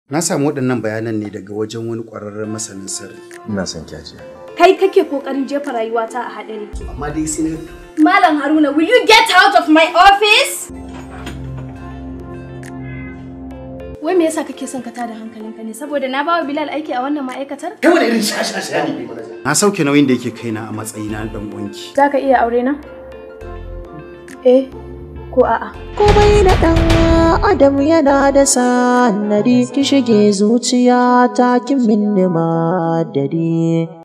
Na samu waɗannan bayanan ne daga wajen wani ƙwararren masanin sirri. Ina son kyaji. Kai kake kokarin jefa rayuwata a haɗari. Amma dai sai na Malam Haruna, will you get out of my office? Wai me yasa kake son ka tada hankalinka ne? Saboda na bawa Bilal aiki a wannan ma'aikatar? Kai wani irin shashasha ne manaja? na sauke nauyin da yake kaina a matsayina na ɗan uwanki. Za ka iya aure na? Eh ko a'a? komai na ɗan adam yana da sanadi ki shige zuciya ta kin minni madadi